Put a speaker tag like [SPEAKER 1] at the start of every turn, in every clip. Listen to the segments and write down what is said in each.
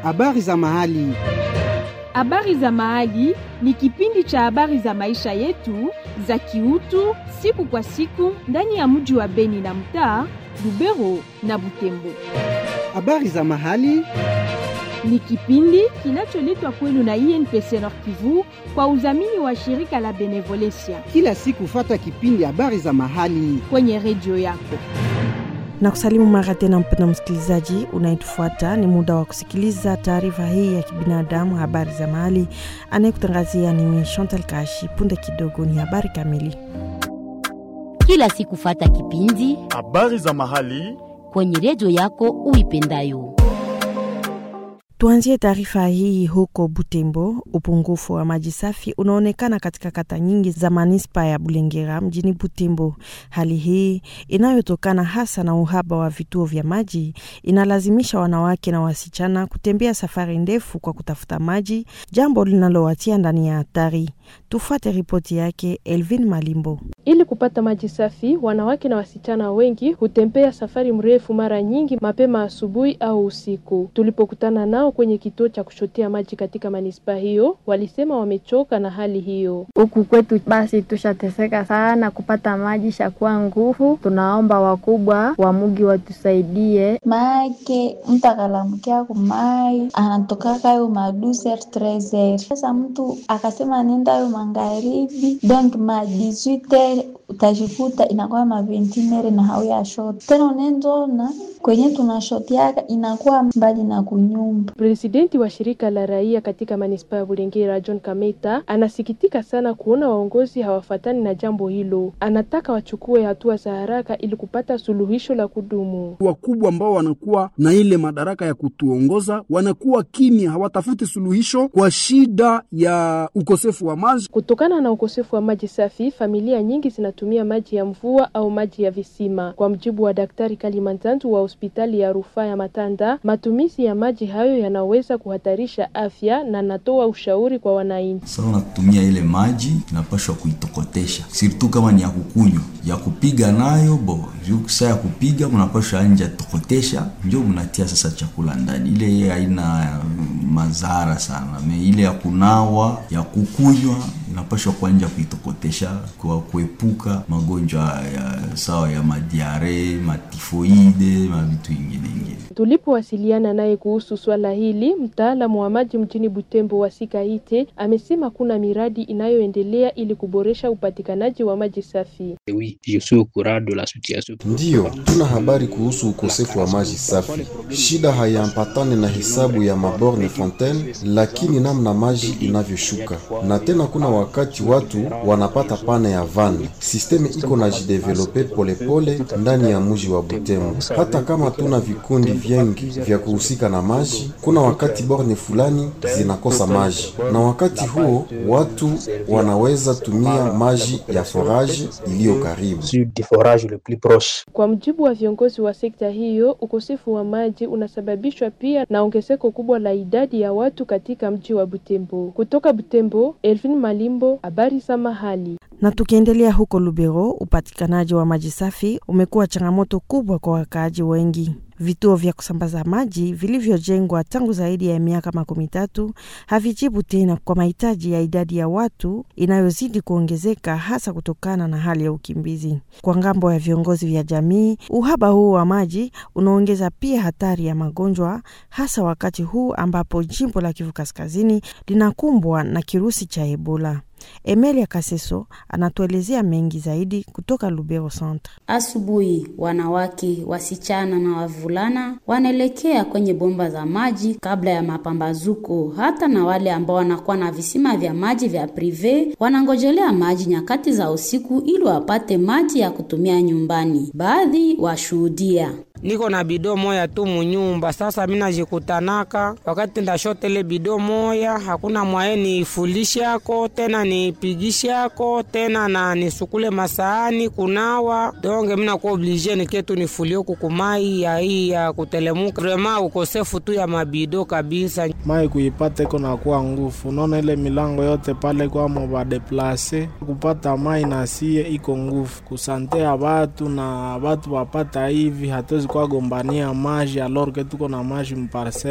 [SPEAKER 1] Habari za mahali.
[SPEAKER 2] Habari za mahali ni kipindi cha habari za maisha yetu za kiutu siku kwa siku ndani ya mji wa Beni na mtaa Lubero na Butembo.
[SPEAKER 1] Habari za mahali.
[SPEAKER 2] Ni kipindi kinacholetwa kwenu na INPC Nord Kivu kwa udhamini wa shirika la Benevolencia
[SPEAKER 1] Kila siku fata kipindi habari za mahali.
[SPEAKER 2] kwenye redio yako.
[SPEAKER 3] na kusalimu mara tena, mpenda msikilizaji unayetufuata, ni muda wa kusikiliza taarifa hii ya kibinadamu, habari za mahali. Anayekutangazia ni mimi Chantal Kashi. Punde kidogo ni habari kamili.
[SPEAKER 4] kila siku fata kipindi
[SPEAKER 5] Habari za mahali.
[SPEAKER 4] kwenye redio yako uipendayo.
[SPEAKER 3] Tuanzie taarifa hii huko Butembo. Upungufu wa maji safi unaonekana katika kata nyingi za manispa ya Bulengera mjini Butembo. Hali hii inayotokana hasa na uhaba wa vituo vya maji inalazimisha wanawake na wasichana kutembea safari ndefu kwa kutafuta maji, jambo linalowatia ndani ya hatari. Tufuate ripoti yake Elvin Malimbo.
[SPEAKER 6] Ili kupata maji safi, wanawake na wasichana wengi hutembea safari mrefu, mara nyingi mapema asubuhi au usiku. Tulipokutana nao kwenye kituo cha kushotea maji katika manispaa hiyo, walisema wamechoka na hali hiyo.
[SPEAKER 7] Huku kwetu basi tushateseka sana kupata maji, shakuwa nguvu. Tunaomba wakubwa wa mugi watusaidie.
[SPEAKER 8] maake mtu akalamkia kumai anatokaka yo maduser trezer. Sasa mtu akasema nenda yo magharibi, donc ma 18 utajikuta inakuwa ma 21 na hauya shot tena, unenzona kwenye tunashotiaka inakuwa mbali na kunyumba.
[SPEAKER 6] Presidenti wa shirika la raia katika manispaa ya Bulengera, John Kameta, anasikitika sana kuona waongozi hawafatani na jambo hilo. Anataka wachukue hatua za haraka ili kupata suluhisho la kudumu.
[SPEAKER 9] wakubwa ambao wanakuwa na ile madaraka ya kutuongoza wanakuwa kimya, hawatafuti suluhisho kwa shida ya ukosefu wa maji.
[SPEAKER 6] Kutokana na ukosefu wa maji safi, familia nyingi zinatumia maji ya mvua au maji ya visima. Kwa mjibu wa Daktari Kalimantantu wa hospitali ya rufaa ya Matanda, matumizi ya maji hayo yanaweza kuhatarisha afya na anatoa ushauri kwa wananchi.
[SPEAKER 10] Sasa unatumia ile maji inapashwa kuitokotesha, sirtu kama ni ya kukunywa, ya kupiga nayo bo juu saa ya kupiga mnapashwa anja tokotesha, ndio mnatia sasa chakula ndani. Ile ye haina mm, madhara sana, me ile ya kunawa ya kukunywa inapashwa kuanja kuitokotesha kwa kuepuka magonjwa ya sawa ya madiare, matifoide, mavitu ingine ingine.
[SPEAKER 6] Tulipowasiliana naye kuhusu swala hili, mtaalamu wa maji mjini Butembo wa Sikaite amesema kuna miradi inayoendelea ili kuboresha upatikanaji wa maji safi.
[SPEAKER 11] Ndiyo, tuna habari kuhusu ukosefu wa maji safi. Shida haiambatane na hesabu ya maborne fontaine, lakini namna maji inavyoshuka. Na tena kuna wakati watu wanapata pane ya vani. Sisteme iko na jidevelope polepole ndani ya mji wa Butembo. Hata kama tuna vikundi vingi vya kuhusika na maji, kuna wakati borne fulani zinakosa maji, na wakati huo watu wanaweza tumia maji ya foraji iliyo karibu.
[SPEAKER 6] Kwa mjibu wa viongozi wa sekta hiyo, ukosefu wa maji unasababishwa pia na ongezeko kubwa la idadi ya watu katika mji wa Butembo. Kutoka Butembo, Elvin Malimbo, habari za mahali.
[SPEAKER 3] Na tukiendelea huko Lubero, upatikanaji wa maji safi umekuwa changamoto kubwa kwa wakaaji wengi. Vituo vya kusambaza maji vilivyojengwa tangu zaidi ya miaka makumi tatu havijibu tena kwa mahitaji ya idadi ya watu inayozidi kuongezeka, hasa kutokana na hali ya ukimbizi. Kwa ngambo ya viongozi vya jamii, uhaba huu wa maji unaongeza pia hatari ya magonjwa, hasa wakati huu ambapo jimbo la Kivu Kaskazini linakumbwa na kirusi cha Ebola. Emelia Kaseso anatuelezea mengi zaidi kutoka Lubero Centre.
[SPEAKER 12] Asubuhi wanawake, wasichana na wavulana wanaelekea kwenye bomba za maji kabla ya mapambazuko. Hata na wale ambao wanakuwa na visima vya maji vya prive wanangojelea maji nyakati za usiku ili wapate maji ya kutumia nyumbani. Baadhi washuhudia
[SPEAKER 13] niko na bido moya tu munyumba. Sasa mina jikutanaka wakati ndashotele bido moya, hakuna mwaye nifulishako tena nipigishako tena na nisukule masaani kunawa donge, mina kuwa oblige niketu nifulie kukumai ya hii ya kutelemuka. Vrema ukosefu tu ya mabido kabisa.
[SPEAKER 14] mai kuipata iko na kuwa ngufu, unaona ile milango yote pale kwamo badeplase kupata mai nasie iko ngufu kusante ya batu na batu wapata hivi hatuwezi kuwagombania maji alorke tuko na maji mparcele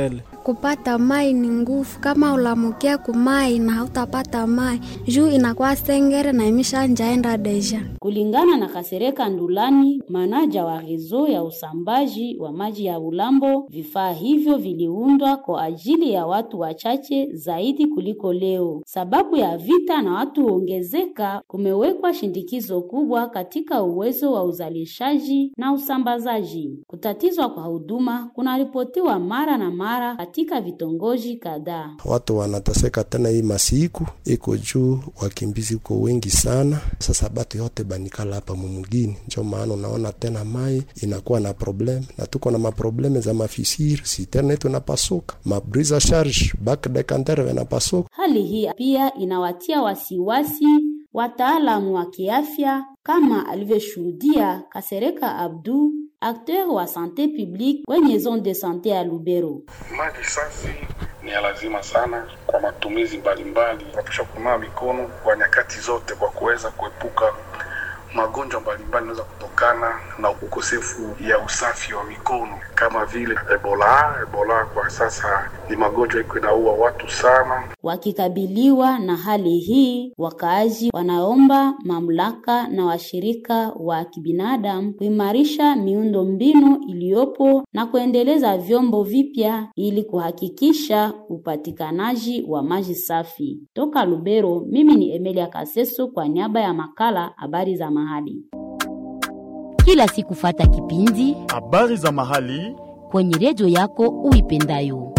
[SPEAKER 5] kupata mai ni nguvu. Kama ulamukia kumai na hautapata mai juu inakuwa sengere na imesha njaenda deja.
[SPEAKER 12] Kulingana na Kasereka Ndulani, manaja wa rezo ya usambaji wa maji ya Ulambo, vifaa hivyo viliundwa kwa ajili ya watu wachache zaidi kuliko leo. Sababu ya vita na watu huongezeka, kumewekwa shindikizo kubwa katika uwezo wa uzalishaji na usambazaji. Kutatizwa kwa huduma kunaripotiwa mara na mara katika vitongoji kadhaa.
[SPEAKER 15] Watu wanateseka tena, hii masiku iko juu, wakimbizi uko wengi sana. Sasa batu yote banikala hapa mumugini, njo maana unaona tena mai inakuwa na problem, na tuko na maprobleme za mafisiri, siterne yetu inapasuka, mabrisa charge bak dekantere inapasuka.
[SPEAKER 12] Hali hii pia inawatia wasiwasi wataalamu wa kiafya kama alivyoshuhudia Kasereka Abdu, akteur wa sante publique kwenye zone de sante ya Lubero.
[SPEAKER 16] Maji safi ni ya lazima sana kwa matumizi mbalimbali. Tunapaswa kunawa mikono kwa nyakati zote kwa kuweza kuepuka magonjwa mbalimbali yanaweza kutokana na ukosefu ya usafi wa mikono kama vile Ebola. Ebola kwa sasa ni magonjwa iko inaua watu sana.
[SPEAKER 12] Wakikabiliwa na hali hii, wakaaji wanaomba mamlaka na washirika wa kibinadamu kuimarisha miundo mbinu iliyopo na kuendeleza vyombo vipya ili kuhakikisha upatikanaji wa maji safi. Toka Lubero, mimi ni Emilia Kaseso kwa niaba ya makala habari za mahali.
[SPEAKER 4] Kila siku fata kipindi
[SPEAKER 17] habari za mahali
[SPEAKER 4] kwenye redio yako uipendayo.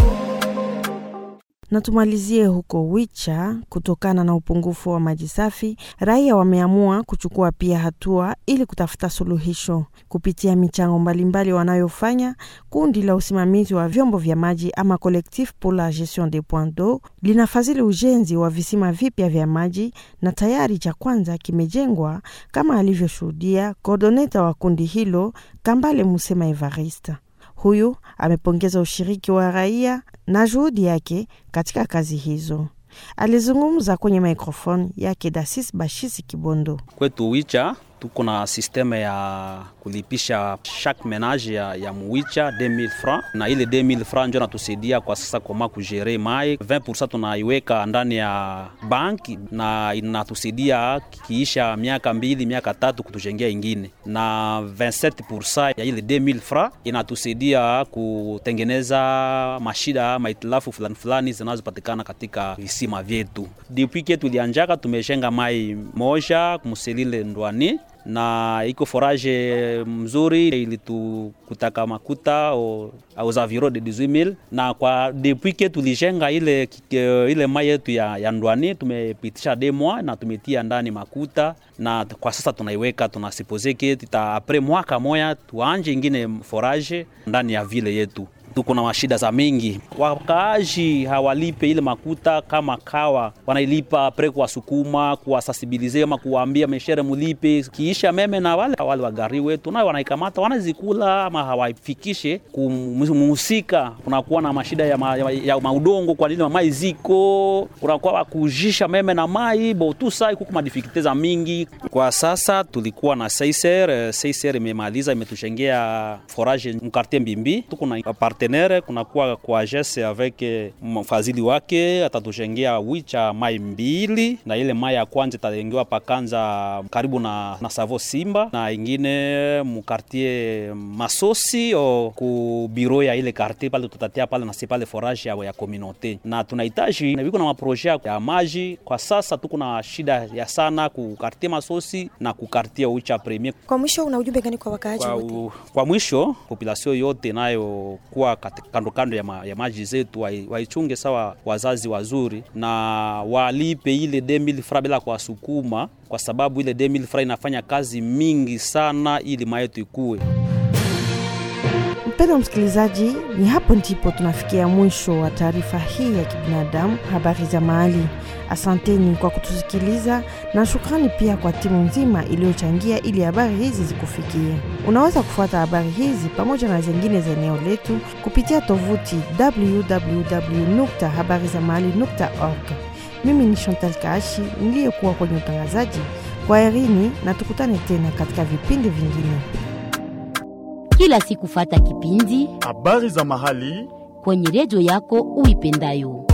[SPEAKER 3] Na tumalizie huko Wicha. Kutokana na upungufu wa maji safi, raia wameamua kuchukua pia hatua ili kutafuta suluhisho kupitia michango mbalimbali wanayofanya. Kundi la usimamizi wa vyombo vya maji ama Collectif pour la gestion des points d'eau linafadhili ujenzi wa visima vipya vya maji na tayari cha kwanza kimejengwa, kama alivyoshuhudia kordoneta wa kundi hilo Kambale Musema Evarista. Huyu amepongeza ushiriki wa raia na juhudi yake katika kazi hizo. Alizungumza kwenye mikrofoni yake Dasis Bashisi Kibondo.
[SPEAKER 18] Kwetu Wicha tuko na sisteme ya kulipisha chaque menage ya, ya muwicha 2000 francs, na ile 2000 francs ndio natusaidia kwa sasa koma kujere mai 20% tunaiweka ndani ya banki na inatusaidia kiisha miaka mbili miaka tatu kutujengea ingine, na 27% ya ile 2000 francs inatusaidia kutengeneza mashida maitilafu fulani fulani zinazopatikana katika visima vyetu. Depuis ke tulianjaka tumejenga mai moja kumselile ndwani na iko forage mzuri ilitukutaka makuta aux environs de 18000 na kwa depuis ke tulijenga ile, ile mai yetu ya, ya ndwani tumepitisha de mois na tumetia ndani makuta na kwa sasa tunaiweka tunasipose ke tita apres mwaka moya tuanje ingine forage ndani ya vile yetu tuko na mashida za mingi, wakaaji hawalipe ile makuta kama kawa wanailipa pre kuwasukuma kuwasasibilize ama kuwaambia meshere mulipe kiisha meme, na wale wale wagari wetu nayo wanaikamata wanazikula ama hawaifikishe kumuhusika. Kunakuwa na mashida ya, ma, ya, ya maudongo kwa nini mai ziko kunakuwa wakujisha meme na mai botusa kuko madifikilte za mingi. Kwa sasa tulikuwa na Seiser, Seiser imemaliza imetujengea forage mkartie Mbimbi, tuko na partenaire kunakuwa kwa jese avec mfadhili wake atatujengea wicha mai mbili, na ile mai ya kwanza itajengewa pakanza karibu na, na Savo Simba na ingine mukartie Masosi o ku biro ya ile kartie pale tutatia pale nasi pale forage ya, ya communauté na tunahitaji viko na maproje ya maji. Kwa sasa tuko na shida ya sana ku kartie Masosi na ku kartie Wicha Premier.
[SPEAKER 19] Kwa mwisho, una ujumbe gani kwa wakaaji
[SPEAKER 18] Kwa,
[SPEAKER 19] wote?
[SPEAKER 18] u- kwa mwisho population yote nayo kuwa kati- kando kando ya, ma, ya maji zetu wai- waichunge sawa wazazi wazuri na walipe ile 2000 fra bila kuwasukuma, kwa sababu ile 2000 fra inafanya kazi mingi sana ili maetu ikue.
[SPEAKER 3] Mpendwa msikilizaji, ni hapo ndipo tunafikia mwisho wa taarifa hii ya kibinadamu, habari za mahali. Asanteni kwa kutusikiliza na shukrani pia kwa timu nzima iliyochangia ili habari hizi zikufikie. Unaweza kufuata habari hizi pamoja na zingine za eneo letu kupitia tovuti www.habarizamahali.org. Mimi ni Chantal Kaashi niliyekuwa kwenye utangazaji. Kwa herini na tukutane tena katika vipindi vingine.
[SPEAKER 4] Kila siku fata kipindi
[SPEAKER 17] habari za mahali
[SPEAKER 4] kwenye redio yako uipendayo.